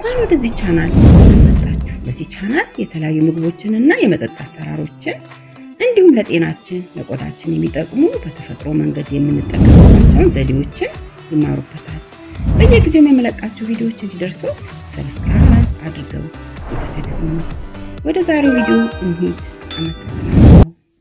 እንኳን ወደዚህ ቻናል በሰላም መጣችሁ። በዚህ ቻናል የተለያዩ ምግቦችን እና የመጠጥ አሰራሮችን እንዲሁም ለጤናችን ለቆዳችን የሚጠቅሙ በተፈጥሮ መንገድ የምንጠቀምባቸውን ዘዴዎችን ይማሩበታል። በየጊዜው የመለቃቸው ቪዲዮዎች እንዲደርሱት ሰብስክራይብ አድርገው ቤተሰብ ይሁኑ። ወደ ዛሬው ቪዲዮ እንሂድ። አመሰግናለሁ።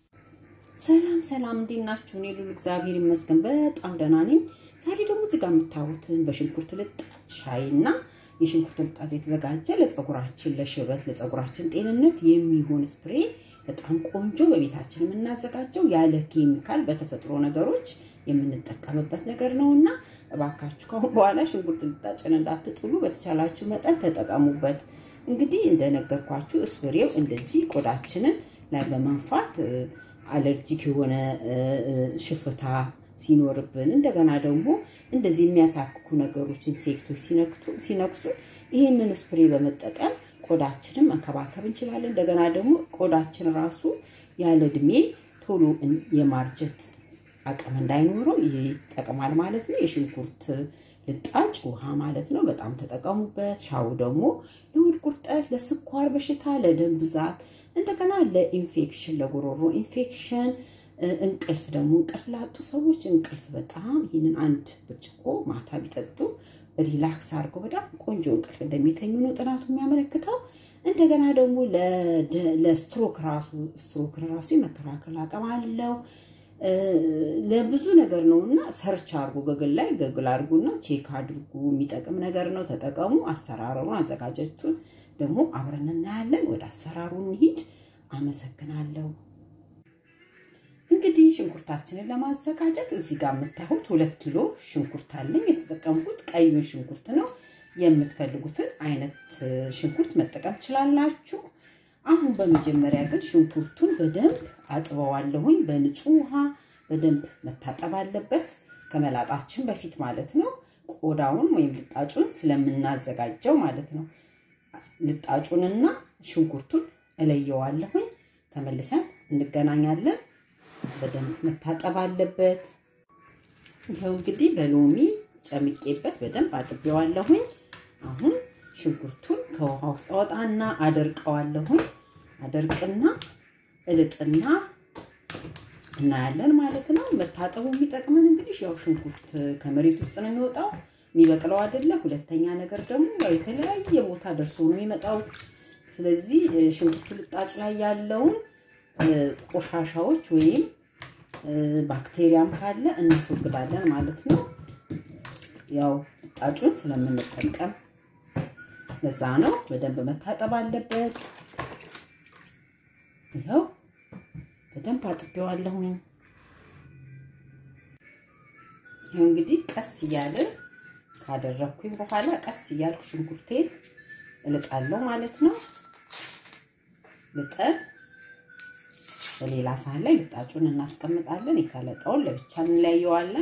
ሰላም ሰላም፣ እንዴት ናችሁ? እኔ ሉል እግዚአብሔር ይመስገን በጣም ደህና ነኝ። ዛሬ ደግሞ እዚህ ጋር የምታዩትን በሽንኩርት ልጣጭ ሻይ እና የሽንኩርት ልጣጭ የተዘጋጀ ለፀጉራችን ለሽበት ለፀጉራችን ጤንነት የሚሆን ስፕሬ በጣም ቆንጆ በቤታችን የምናዘጋጀው ያለ ኬሚካል በተፈጥሮ ነገሮች የምንጠቀምበት ነገር ነው እና እባካችሁ ከአሁን በኋላ ሽንኩርት ልጣጭን እንዳትጥሉ፣ በተቻላችሁ መጠን ተጠቀሙበት። እንግዲህ እንደነገርኳችሁ ስፕሬው እንደዚህ ቆዳችንን ላይ በመንፋት አለርጂክ የሆነ ሽፍታ ሲኖርብን እንደገና ደግሞ እንደዚህ የሚያሳክኩ ነገሮች ኢንሴክቶች ሲነክሱ ይህንን ስፕሬ በመጠቀም ቆዳችንን መንከባከብ እንችላለን። እንደገና ደግሞ ቆዳችን ራሱ ያለ እድሜ ቶሎ የማርጀት አቅም እንዳይኖረው ይጠቅማል ማለት ነው። የሽንኩርት ልጣጭ ውሃ ማለት ነው። በጣም ተጠቀሙበት። ሻው ደግሞ ለሆድ ቁርጠት፣ ለስኳር በሽታ፣ ለደም ብዛት እንደገና ለኢንፌክሽን ለጉሮሮ ኢንፌክሽን እንቅልፍ ደግሞ እንቅልፍ ላጡ ሰዎች እንቅልፍ በጣም ይህንን አንድ ብርጭቆ ማታ ቢጠጡ ሪላክስ አድርገው በጣም ቆንጆ እንቅልፍ እንደሚተኙ ነው ጥናቱ የሚያመለክተው። እንደገና ደግሞ ለስትሮክ ራሱ ስትሮክ ራሱ የመከላከል አቅም አለው። ለብዙ ነገር ነው እና ሰርች አድርጉ፣ ገግል ላይ ገግል አድርጉና ቼክ አድርጉ። የሚጠቅም ነገር ነው፣ ተጠቀሙ። አሰራሩን አዘጋጀቱን ደግሞ አብረን እናያለን። ወደ አሰራሩ እንሂድ። አመሰግናለሁ። እንግዲህ ሽንኩርታችንን ለማዘጋጀት እዚህ ጋር የምታዩት ሁለት ኪሎ ሽንኩርት አለኝ። የተጠቀምኩት ቀዩን ሽንኩርት ነው። የምትፈልጉትን አይነት ሽንኩርት መጠቀም ትችላላችሁ። አሁን በመጀመሪያ ግን ሽንኩርቱን በደንብ አጥበዋለሁኝ። በንጹህ ውሃ በደንብ መታጠብ አለበት፣ ከመላጣችን በፊት ማለት ነው። ቆዳውን ወይም ልጣጩን ስለምናዘጋጀው ማለት ነው። ልጣጩንና ሽንኩርቱን እለየዋለሁኝ። ተመልሰን እንገናኛለን። በደንብ መታጠብ አለበት። ይኸው እንግዲህ በሎሚ ጨምቄበት በደንብ አጥቤዋለሁኝ። አሁን ሽንኩርቱን ከውሃ ውስጥ አወጣና አደርቀዋለሁኝ። አደርቅና እልጥና እናያለን ማለት ነው። መታጠቡ የሚጠቅመን እንግዲህ ያው ሽንኩርት ከመሬት ውስጥ ነው የሚወጣው የሚበቅለው አይደለ። ሁለተኛ ነገር ደግሞ ያው የተለያየ ቦታ ደርሶ ነው የሚመጣው። ስለዚህ ሽንኩርቱ ልጣጭ ላይ ያለውን ቆሻሻዎች ወይም ባክቴሪያም ካለ እናስወግዳለን ማለት ነው። ያው ልጣጩን ስለምንጠቀም ለዛ ነው በደንብ መታጠብ አለበት። ይኸው በደንብ አጥቤዋለሁኝ። ይኸው እንግዲህ ቀስ እያለ ካደረግኩኝ በኋላ ቀስ እያልኩ ሽንኩርቴን እልጣለሁ ማለት ነው። ልጠን በሌላ ሳህን ላይ ልጣጩን እናስቀምጣለን። የተለጠውን ለብቻ እንለየዋለን።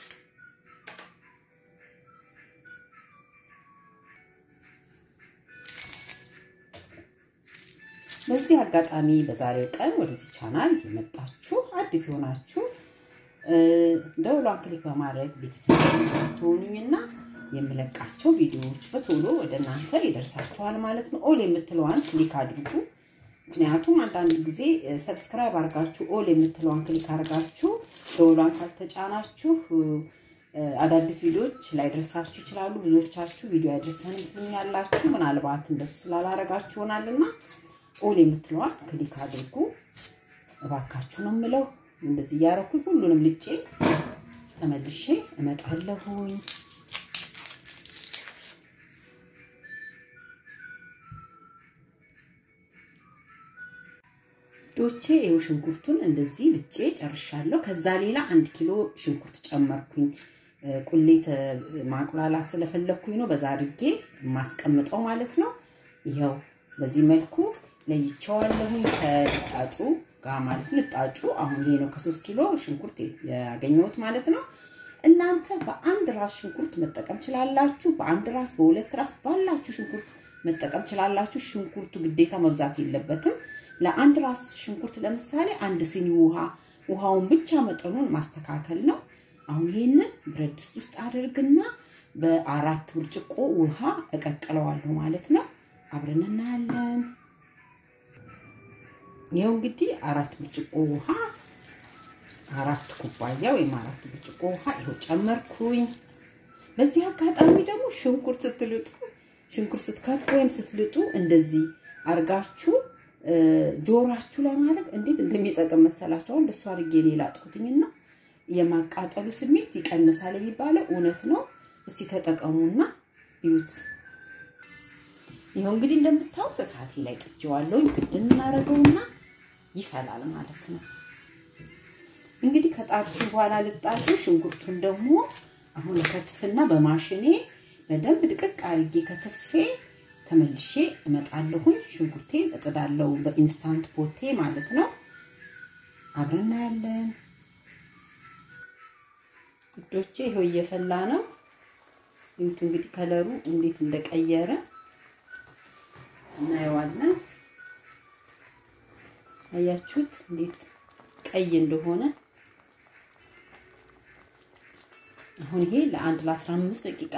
በዚህ አጋጣሚ በዛሬው ቀን ወደዚህ ቻናል የመጣችሁ አዲስ የሆናችሁ ደውሏን ክሊክ በማድረግ ቤተሰብ ትሆኑኝና የምለቃቸው ቪዲዮዎች በቶሎ ወደ እናንተ ይደርሳችኋል ማለት ነው። ኦል የምትለዋን ክሊክ አድርጉ። ምክንያቱም አንዳንድ ጊዜ ሰብስክራይብ አድርጋችሁ ኦል የምትለዋን ክሊክ አድርጋችሁ ደውሏን ካልተጫናችሁ አዳዲስ ቪዲዮዎች ላይደርሳችሁ ይችላሉ። ብዙዎቻችሁ ቪዲዮ ያደርሰን ትሉኛላችሁ። ምናልባት እንደሱ ስላላረጋችሁ ይሆናልና ኦል የምትለዋን ክሊክ አድርጉ እባካችሁ ነው የምለው። እንደዚህ እያረኩኝ ሁሉንም ልጬ ተመልሼ እመጣለሁኝ። ዶቼ ይኸው ሽንኩርቱን እንደዚህ ልጬ ጨርሻለሁ። ከዛ ሌላ አንድ ኪሎ ሽንኩርት ጨመርኩኝ። ቁሌት ማቁላላት ስለፈለግኩኝ ነው በዛ አድርጌ የማስቀምጠው ማለት ነው። ይኸው በዚህ መልኩ ለይቼዋለሁኝ ከልጣጩ ጋር ማለት ነው። ልጣጩ አሁን ይሄ ነው ከሶስት ኪሎ ሽንኩርት ያገኘሁት ማለት ነው። እናንተ በአንድ ራስ ሽንኩርት መጠቀም ችላላችሁ። በአንድ ራስ፣ በሁለት ራስ ባላችሁ ሽንኩርት መጠቀም ችላላችሁ። ሽንኩርቱ ግዴታ መብዛት የለበትም። ለአንድ ራስ ሽንኩርት ለምሳሌ አንድ ሲኒ ውሃ፣ ውሃውን ብቻ መጠኑን ማስተካከል ነው። አሁን ይሄንን ብረት ድስት ውስጥ አድርግና በአራት ብርጭቆ ውሃ እቀቅለዋለሁ ማለት ነው። አብረን እናያለን። ይኸው እንግዲህ አራት ብርጭቆ ውሃ አራት ኩባያ ወይም አራት ብርጭቆ ውሃ ይኸው ጨመርኩኝ። በዚህ አጋጣሚ ደግሞ ሽንኩርት ስትልጡ ሽንኩርት ስትከትፉ ወይም ስትልጡ እንደዚህ አርጋችሁ ጆሯችሁ ላይ ማድረግ እንዴት እንደሚጠቅም መሰላችሁ? አሁን እንደሱ አድርጌ እኔ ላጥኩትኝና የማቃጠሉ ስሜት ይቀንሳል የሚባለው እውነት ነው። እስቲ ተጠቀሙና እዩት። ይኸው እንግዲህ እንደምታዩት እሳቴ ላይ ጥጄዋለሁ። ክድን እናደርገውና ይፈላል ማለት ነው። እንግዲህ ከጣድኩ በኋላ ልጣጩ ሽንኩርቱን ደግሞ አሁን ከትፍና በማሽኔ በደንብ ድቅቅ አድርጌ ከትፌ ተመልሼ እመጣለሁኝ። ሽንኩርቴን እጥዳለሁ በኢንስታንት ፖቴ ማለት ነው። አብረን እናያለን ውዶቼ። ይኸው እየፈላ ነው። ይሁት እንግዲህ ከለሩ እንዴት እንደቀየረ እናየዋለን። አያችሁት እንዴት ቀይ እንደሆነ። አሁን ይሄ ለአንድ ለ15 ደቂቃ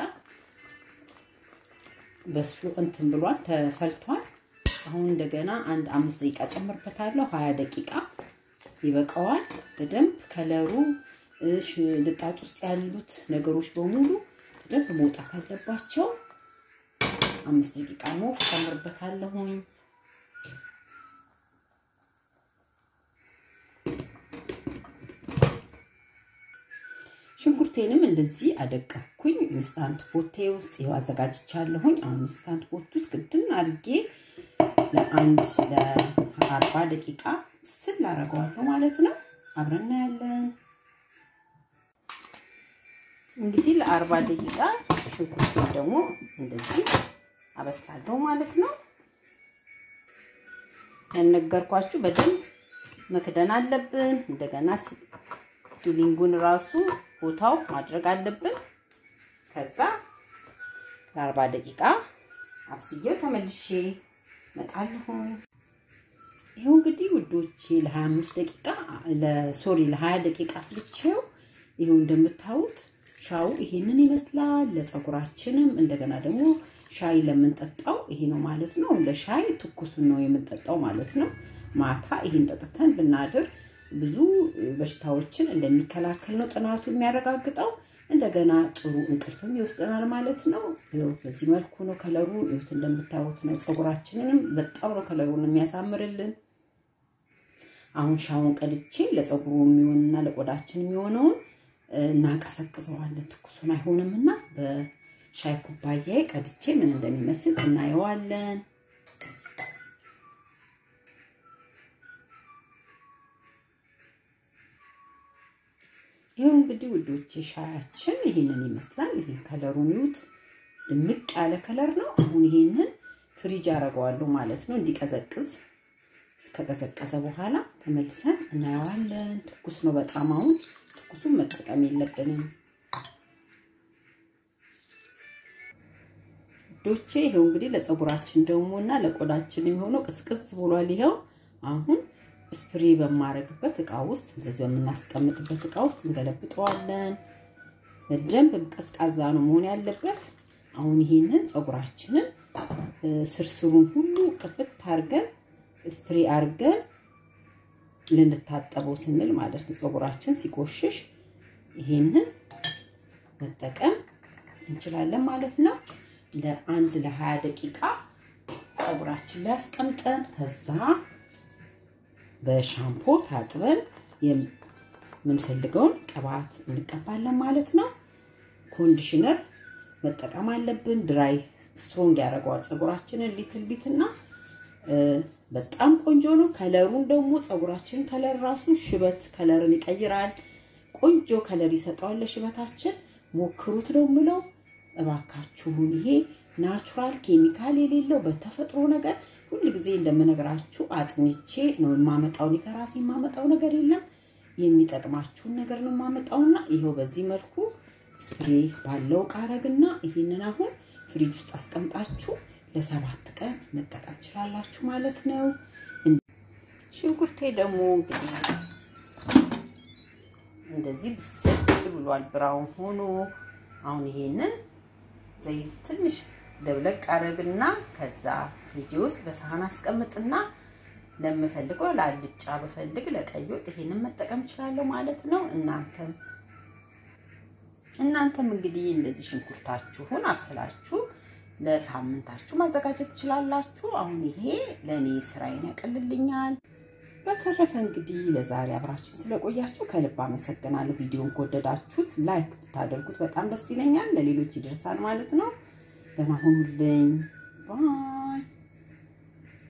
በስሎ እንትን ብሏል ተፈልቷል። አሁን እንደገና አንድ አምስት ደቂቃ ጨምርበታለሁ። ሀያ ደቂቃ ይበቃዋል። በደንብ ከለሩ ልጣጭ ውስጥ ያሉት ነገሮች በሙሉ በደንብ መውጣት አለባቸው። አምስት ደቂቃ ነው ጨምርበታለሁኝ። ሽንኩርቴንም እንደዚህ አደቀኩኝ። ኢንስታንት ፖቴ ውስጥ ይኸው አዘጋጅቻለሁኝ። አሁን ኢንስታንት ፖት ውስጥ ግድን አድርጌ ለአንድ ለአርባ ደቂቃ ስል አደርገዋለሁ ማለት ነው። አብረን እናያለን። እንግዲህ ለአርባ ደቂቃ ሽንኩርቴን ደግሞ እንደዚህ አበስላለሁ ማለት ነው። ያነገርኳችሁ በደንብ መክደን አለብን። እንደገና ሲሊንጉን ራሱ ቦታው ማድረግ አለብን። ከዛ ለአርባ ደቂቃ አብስዬው ተመልሼ እመጣለሁ። ይኸው እንግዲህ ውዶቼ ለ25 ደቂቃ ሶሪ ለ20 ደቂቃ ፍልቼው ይኸው እንደምታዩት ሻው ይሄንን ይመስላል። ለፀጉራችንም እንደገና ደግሞ ሻይ ለምንጠጣው ይሄ ነው ማለት ነው። ለሻይ ትኩሱን ነው የምንጠጣው ማለት ነው። ማታ ይሄን ጠጥተን ብናድር ብዙ በሽታዎችን እንደሚከላከል ነው ጥናቱ የሚያረጋግጠው። እንደገና ጥሩ እንቅልፍም ይወስደናል ማለት ነው። ይኸው በዚህ መልኩ ነው ከለሩ ይሁት እንደምታዩት ነው። ፀጉራችንንም በጣም ነው ከለሩን የሚያሳምርልን። አሁን ሻውን ቀድቼ ለፀጉሩ የሚሆንና ለቆዳችን የሚሆነውን እናቀሰቅዘዋለን። ትኩሱን አይሆንም እና በሻይ ኩባያዬ ቀድቼ ምን እንደሚመስል እናየዋለን። ይኸው እንግዲህ ውዶቼ ሻያችን ይሄንን ይመስላል። ይሄን ከለሩን ይዩት፣ ድምቅ ያለ ከለር ነው። አሁን ይሄንን ፍሪጅ አደርገዋለሁ ማለት ነው እንዲቀዘቅዝ። ከቀዘቀዘ በኋላ ተመልሰን እናየዋለን። ትኩስ ነው በጣም አሁን ትኩሱን መጠቀም የለብንም ውዶቼ። ይኸው እንግዲህ ለፀጉራችን ደግሞ እና ለቆዳችን የሚሆነው ቅዝቅዝ ብሏል። ይኸው አሁን ስፕሬ በማረግበት እቃ ውስጥ እንደዚህ በምናስቀምጥበት እቃ ውስጥ እንገለብጠዋለን። በደንብ ቀዝቃዛ ነው መሆን ያለበት። አሁን ይሄንን ፀጉራችንን ስርስሩን ሁሉ ቅብት አርገን ስፕሬ አርገን ልንታጠበው ስንል ማለት ነው። ፀጉራችን ሲቆሽሽ ይሄንን መጠቀም እንችላለን ማለት ነው። ለአንድ ለሀያ ደቂቃ ፀጉራችን ላይ አስቀምጠን ከዛ በሻምፖ ታጥበን የምንፈልገውን ቅባት እንቀባለን ማለት ነው። ኮንዲሽነር መጠቀም አለብን። ድራይ ስትሮንግ ያደርገዋል ፀጉራችንን ሊትል ቢት እና በጣም ቆንጆ ነው። ከለሩን ደግሞ ፀጉራችን ከለር ራሱ ሽበት ከለርን ይቀይራል። ቆንጆ ከለር ይሰጠዋል ለሽበታችን። ሞክሩት ነው የምለው እባካችሁን። ይሄ ናቹራል ኬሚካል የሌለው በተፈጥሮ ነገር ሁል ጊዜ እንደምነግራችሁ አጥንቼ ነው የማመጣው። እኔ ከራሴ የማመጣው ነገር የለም። የሚጠቅማችሁን ነገር ነው የማመጣውና ይኸው በዚህ መልኩ ስፕሬ ባለው ቃረግና ይህንን አሁን ፍሪጅ ውስጥ አስቀምጣችሁ ለሰባት ቀን መጠቀም ትችላላችሁ ማለት ነው። ሽንኩርቴ ደግሞ እንግዲህ እንደዚህ ብስል ብሏል፣ ብራውን ሆኖ አሁን ይሄንን ዘይት ትንሽ ደብለቅ አደረግና ከዛ ፍሪጅ ውስጥ በሳህን አስቀምጥና ለምፈልገው ለአልጫ በፈልግ ለቀይ ወጥ ይሄንን መጠቀም እችላለሁ ማለት ነው። እናንተም እናንተም እንግዲህ እንደዚህ ሽንኩርታችሁን አብስላችሁ ለሳምንታችሁ ማዘጋጀት ትችላላችሁ። አሁን ይሄ ለእኔ ስራዬን ያቀልልኛል። በተረፈ እንግዲህ ለዛሬ አብራችሁን ስለቆያችሁ ከልብ አመሰግናለሁ። ቪዲዮን ከወደዳችሁት ላይክ ብታደርጉት በጣም ደስ ይለኛል፣ ለሌሎች ይደርሳል ማለት ነው። ደህና ሁኑልኝ ባይ